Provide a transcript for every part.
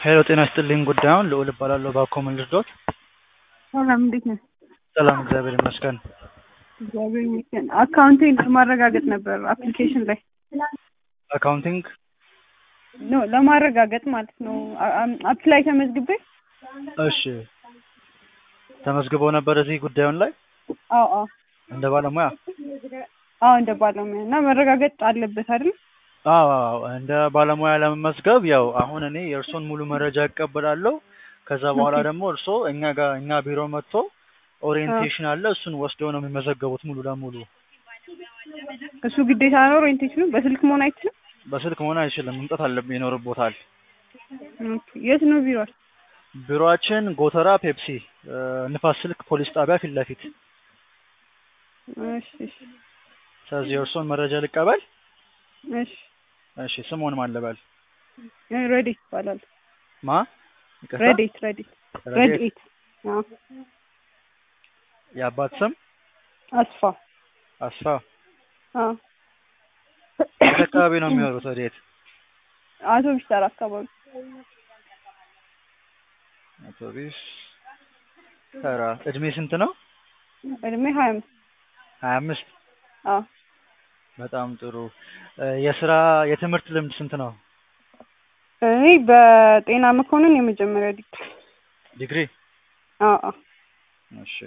ሄሎ ጤና ይስጥልኝ ጉዳዩን ልዑል እባላለሁ ባኮ ምን ልርዶት? ሰላም እንዴት ነህ? ሰላም እግዚአብሔር ይመስገን። እግዚአብሔር ይመስገን። አካውንቴን ለማረጋገጥ ነበር አፕሊኬሽን ላይ አካውንቲንግ ኖ ለማረጋገጥ ማለት ነው። አፕላይ ተመዝግቤ እሺ ተመዝግበው ነበር እዚህ ጉዳዩን ላይ አዎ አዎ እንደ ባለሙያ አዎ እንደ ባለሙያ እና መረጋገጥ አለበት አይደል? አዎ አዎ እንደ ባለሙያ ለመመዝገብ ያው አሁን እኔ የእርሶን ሙሉ መረጃ እቀበላለሁ። ከዛ በኋላ ደግሞ እርሶ እኛ ጋር እኛ ቢሮ መጥቶ ኦሪየንቴሽን አለ እሱን ወስደው ነው የሚመዘገቡት ሙሉ ለሙሉ። እሱ ግዴታ ነው ኦሪየንቴሽኑ በስልክ መሆን አይችልም? በስልክ መሆን አይችልም፣ መምጣት አለብን ይኖርቦታል። ኦኬ። የት ነው ቢሮል? ቢሮአችን ጎተራ ፔፕሲ እ ንፋስ ስልክ ፖሊስ ጣቢያ ፊት ለፊት። እሺ እሺ ስለዚህ የእርሶን መረጃ ልቀበል። እሺ እሺ ስሞን ማን ልበል? ረዲት ይባላል። ማ ይቅርታ? ረዲት ረዲት ረድኤት። ረዲት አዎ የአባት ስም አስፋ አስፋ። አዎ የት አካባቢ ነው የሚኖሩት? ወዴት? አውቶቢስ ተራ አካባቢ አውቶቢስ ተራ። እድሜ ስንት ነው? እድሜ ሀያ አምስት ሀያ አምስት አዎ በጣም ጥሩ። እ የስራ የትምህርት ልምድ ስንት ነው? እኔ በጤና መኮንን የመጀመሪያ ዲግሪ ዲግሪ? አዎ አዎ እሺ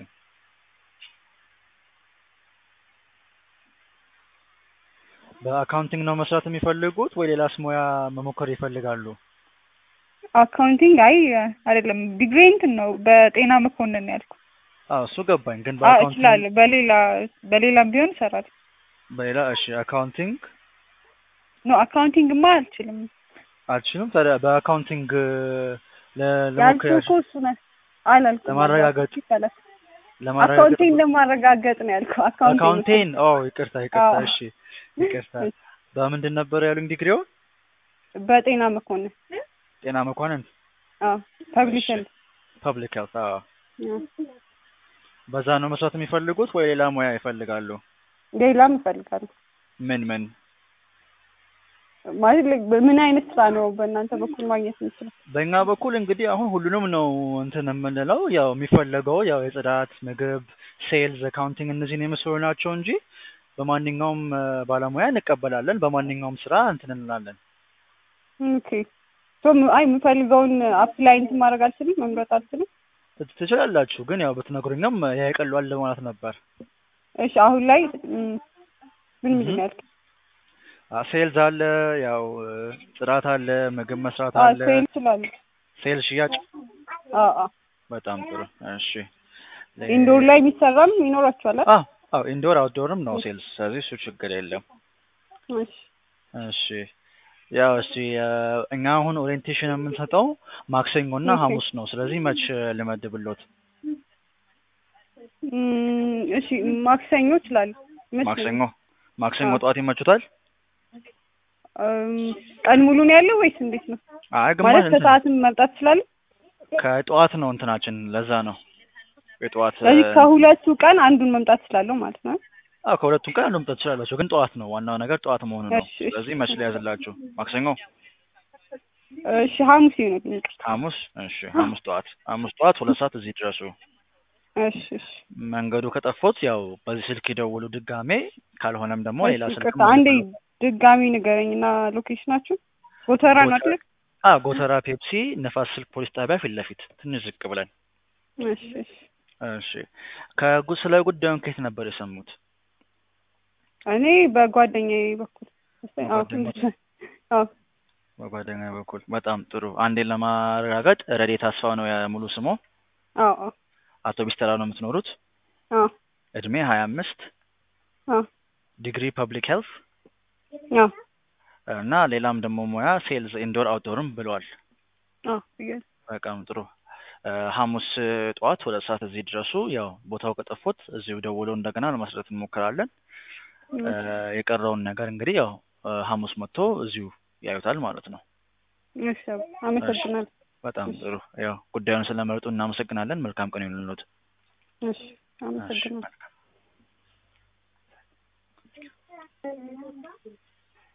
በአካውንቲንግ ነው መስራት የሚፈልጉት ወይ ሌላስ ሙያ መሞከር ይፈልጋሉ? አካውንቲንግ አይ አይደለም ዲግሪ እንትን ነው በጤና መኮንን ነው ያልኩት። አዎ እሱ ገባኝ። ግን አዎ በአካውንቲንግ እችላለሁ። በሌላ በሌላም ቢሆን እሰራለሁ። በሌላ እሺ አካውንቲንግ ኖ አካውንቲንግማ አልችልም። አልችልም። ታዲያ በአካውንቲንግ ለ- ለሞከር ያልኩህ እኮ እሱ ነው አላልኩም። ለማረጋገጥ ይባላል ለማረጋገጥ አካውንቲንግ ለማረጋገጥ ነው ያልኩህ። አካውንቲንግ አካውንቴን ኦ ይቅርታ ይቅርታ አዎ። እሺ ይቅርታ በምንድን ነበር ያሉኝ ዲግሪው? በጤና መኮንን ጤና መኳንንት አዎ ፐብሊክ ሄልዝ ፐብሊክ ሄልት አዎ አዎ። በዛ ነው መስራት የሚፈልጉት ወይ ሌላ ሙያ ይፈልጋሉ? ሌላም እፈልጋለሁ ምን ምን ማለት like ምን አይነት ስራ ነው በእናንተ በኩል ማግኘት የምችለው? በእኛ በኩል እንግዲህ አሁን ሁሉንም ነው እንትን የምንለው ያው የሚፈለገው ያው የጽዳት፣ ምግብ፣ ሴልዝ፣ አካውንቲንግ እነዚህን የመሰሉ ናቸው እንጂ በማንኛውም እ ባለሙያ እንቀበላለን። በማንኛውም ስራ እንትን እንላለን። ኦኬ ሶ ም- አይ የምፈልገውን አፕላይ እንትን ማድረግ አልችልም፣ መምረጥ አልችልም። ት- ትችላላችሁ ግን ያው ብትነግሩኝም ያ ይቀሏል ማለት ነበር። እሺ አሁን ላይ ም፣ ምን ምንድን ነው ያልከኝ? አ- ሴልዝ አለ፣ ያው እ ጽዳት አለ፣ ምግብ መስራት አዎ አለ፣ ሴል እችላለሁ። ሴልስ ሽያጭ። አዎ አዎ በጣም ጥሩ እሺ። ለ- ኢንዶር ላይ የሚሰራም ይኖራችኋል አይደል? አዎ አዎ ኢንዶር አውትዶርም ነው ሴልስ። ስለዚህ እሱ ችግር የለም። እሺ እሺ ያው እስቲ እ እኛ አሁን ኦሪየንቴሽን የምንሰጠው ማክሰኞ እና ኦኬ። ሐሙስ ነው። ስለዚህ መች ልመድብሎት? ም፣ እሺ ማክሰኞ እችላለሁ። መች ነው? ማክሰኞ ማክሰኞ አዎ። ጠዋት ይመቹታል? እም፣ ቀን ሙሉ ነው ያለው ወይስ እንዴት ነው? አይ ግማሽ ማለት እንትን ከሰዓትም መምጣት እችላለሁ? ከጠዋት ነው እንትናችን ለዛ ነው የጠዋት እ ስለዚህ ከሁለቱ ቀን አንዱን መምጣት እችላለሁ ማለት ነው። አዎ ከሁለቱም ቀን አንዱ መምጣት ትችላላችሁ፣ ግን ጠዋት ነው ዋናው ነገር ጠዋት መሆኑ ነው። እሺ፣ እሺ። ስለዚህ መች ሊያዝላችሁ? ማክሰኞ፣ እሺ ሐሙስ ይሆንልኝ። ይቅርታ። ሐሙስ። እሺ ሐሙስ ጠዋት ሐሙስ ጠዋት ሁለት ሰዓት እዚህ ድረሱ። እሺ እሺ መንገዱ ከጠፎት ያው በዚህ ስልክ ይደውሉ ድጋሜ፣ ካልሆነም ደግሞ ሌላ እሺ፣ ስልክ ይቅርታ አንዴ ድጋሚ ንገረኝና ሎኬሽናችሁ ጎተራ ነው ጎተራ- አይደል? አ ጎተራ ፔፕሲ ንፋስ ስልክ ፖሊስ ጣቢያ ፊት ለፊት ትንሽ ዝቅ ብለን። እሺ እሺ። እሺ ከጉ ስለ ጉዳዩን ከየት ነበር የሰሙት? እኔ በጓደኛዬ በኩል አዎ በጓደኞች? ትንሽ አዎ በጓደኛ በኩል በጣም ጥሩ። አንዴ ለማረጋገጥ ረዴት አስፋው ነው የሙሉ ስሞ። አዎ አዎ አውቶቢስ ተራ ነው የምትኖሩት። አዎ እድሜ ሀያ አምስት አዎ ዲግሪ ፐብሊክ ሄልት አዎ እና ሌላም ደግሞ ሙያ ሴልስ ኢንዶር አውትዶርም ብለዋል። አዎ ብያለሁ። በጣም ጥሩ። እ ሐሙስ ጠዋት ሁለት ሰዓት እዚህ ድረሱ። ያው ቦታው ከጠፎት እዚሁ ደውለው እንደገና ለመስረት እንሞክራለን። እ የቀረውን ነገር እንግዲህ ያው እ ሐሙስ መጥቶ እዚሁ ያዩታል ማለት ነው። እሺ አመሰግናለሁ። በጣም ጥሩ። ያው ጉዳዩን ስለመረጡ እናመሰግናለን። መልካም ቀን ይሁንልዎት። እሺ አመሰግናለሁ። መልካም